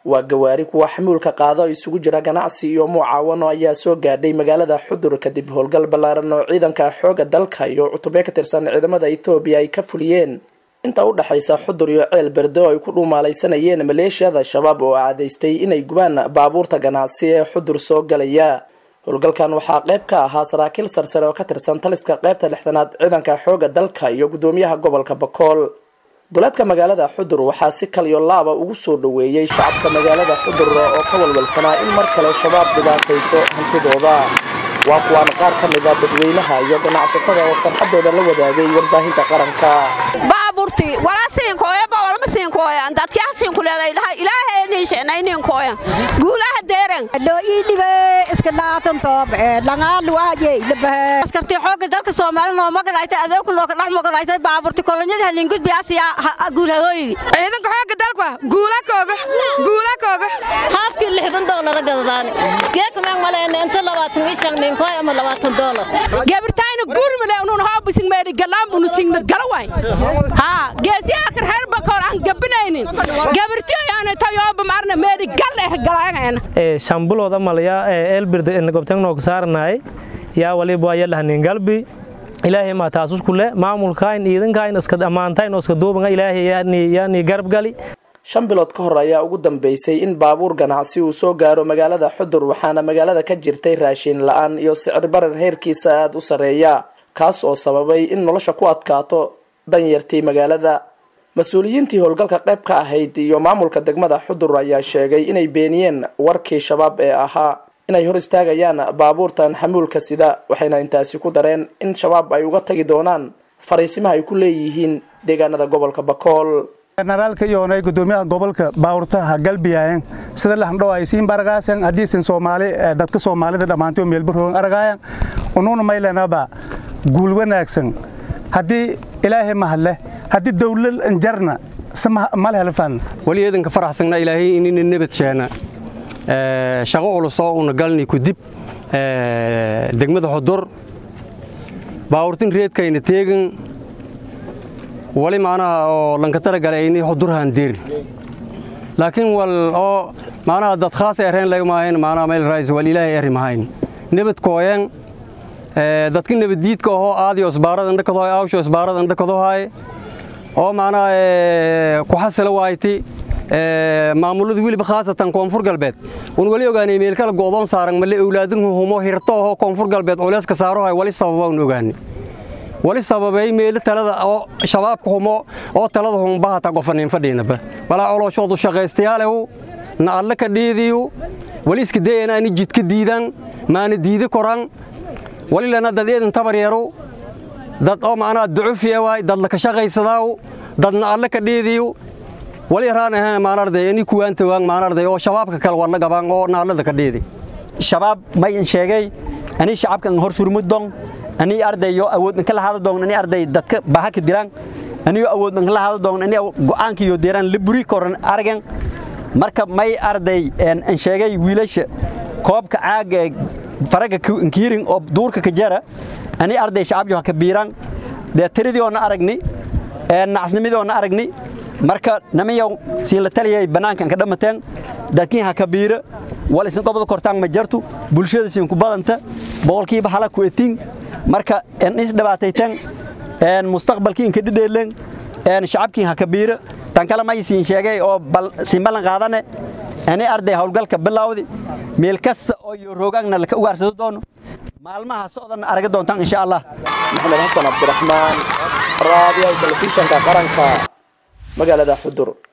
waa gawaari kuwa xamuulka qaado isugu jira ganacsi iyo mucaawano ayaa soo gaadhay magaalada xudur kadib howlgal ballaaran oo ciidanka xooga dalka iyo cutubyo ka tirsan ciidamada ethoobiya ay ka fuliyeen inta u dhexaysa xudur iyo ceel berde oo ay ku dhuumaalaysanayeen maleeshiyada shabaab oo cadaystay inay gubaan baabuurta ganacsi ee xudur soo galaya howlgalkan waxaa qayb ka ahaa saraakiil sarsare oo ka tirsan taliska qaybta lixdanaad ciidanka xooga dalka iyo gudoomiyaha gobolka bakool duleedka magaalada xudur waxaa si kaliyo laaba ugu soo dhaweeyey shacabka magaalada xudur oo ka walwalsanaa in mar kale shabaab dhibaatayso hantidooda waa kuwaan qaar ka mid a dadweynaha iyo ganacsatada oo farxadooda la wadaagay warbaahinta qaranka baaburti walaa siinkooya bawalma siinkooyan dadkaa siinkuleeday ilaahay niisheenay ninkooyan guulaha deeran loo ii dhibe iska dhaatan toob langaan luwaajey labahe askarti xooga dalka soomaali noo magalaytay adeeku loo ka dhex magalaytay baaburti kolonyada halingud biyaasiya guulahooydi ciidanka xooga dalka guula kooga guula kooga haafkii lixdan doolara gadadaani geekamaan maleena inta labaatan ii shan ninkooy ama labaatan doolar gabirtayna gurmale unun hoobisin meedhi galaam unu singnad galawaay haa geesiyaalka reer bakoor aan gabinaynin gabirtiyoyaana tayooba marna meedhi gal eh galaangayna shambulooda malaya eelbirda gobtengnoog saaranaay yaa waliba yalahanin galbi ilaahay maa taasus kule maamulkayn iidankayn iska ammaantayn oo iska duubanga ilaahay yaani garab gali shan bilood ka hor ayaa ugu dambeysay in baabuur ganacsi uu soo gaaro magaalada xudur waxaana magaalada ka jirtay raashin la-aan iyo sicir barar heerkiisa aada u sarreeya kaas oo sababay in nolosha ku adkaato danyartii magaalada mas-uuliyiintii howlgalka qayb ka ahayd iyo maamulka degmada xudur ayaa sheegay inay beeniyeen warkii shabaab ee ahaa inay hor istaagayaan baabuurtan xamuulka sida waxayna intaasi ku dareen in shabaab ay uga tagi doonaan fariisimaha ay ku leeyihiin deegaanada gobolka bakool generaalka iyoonay gudoomiyaha gobolka baawurtaha galbiyayan sida lahandhow ay siin baragaasan haddiisin soomaali dadka soomaalida dhammaantay oo meelbaroogan aragaayan unuuna maylanaba guul wanaagsan haddii ilaahay mahadleh haddii dawlad jarna malhelfan wali eedanka faraxsagna ilaahay inina nabad sheena shaqo ulusoo una galni kudib degmada xudur baawurtin reedkayna teegan wali macnaha oo lanka talagalay ini xudurhaan deerin laakiin wal oo macnaha dad khaas ereen laga maahayn macnaha meel raais wal ilaahay eri mahayn nabad kooyan dadka nabaddiidka ahoo aadiyo isbaarada indhakadohay awsho isbaarada indhakadohay oo macnaha ku xasila waayti maamulada weliba khaasatan koonfur galbeed un wali ogaanay meelkala go'doon saaran male owlaadin humo hirto ahoo koonfur galbeed culeyska saarohay wali sababa un ogaanay wali sababay meelo talada oo shabaabka humo oo talada humbahata gofanin fadhiinaba walaa colooshoodu shaqaystayaalehu na alle ka dhiidiyu wali iska dayana ani jidka diidan maana diidi koran wali lana dad eedan tabar yeeru dad oo macnaha ducufiya waay dad laka shaqaysadaaw dadna alle ka dhiidiyu wali raan ahaan maanarday ani kuwaanta waan maanarday oo shabaabka kale war la gabaan oo naalada ka dhiidi shabaab mayn sheegay ani shacabkan hor surmudon ani ardayo awoodna kala hada doon ani arday dadka baha ka diraan ani awoodna kala hada doon ani go'aanka iyo deeran la buri koran argan marka may arday aan sheegay wiilasha koobka caaga faraga kiirin oo duurka ka jara ani arday shacab ka biiran de tiridii oo na aragni een nacasnimidii oo na aragni marka namiyo siin la taliyay banaankan ka dhamateen dadkiin ha ka biira wal isin qobada kortaan ma jartu bulshada siin ku badanta boqolkiiba hala ku etin marka in is dhibaataytan een mustaqbalkiin ka dhidheelen een shacabkiin ha ka biira tan kale ma siin sheegay oo bal siin balan qaadane ani arday hawlgalka bilawdi meel kasta oo iyo roogagna la ka ugaarsado doono maalmaha socdan araga doontaan insha Allah maxamed xasan cabdiraxmaan raadiyaha telefishanka qaranka magaalada xudur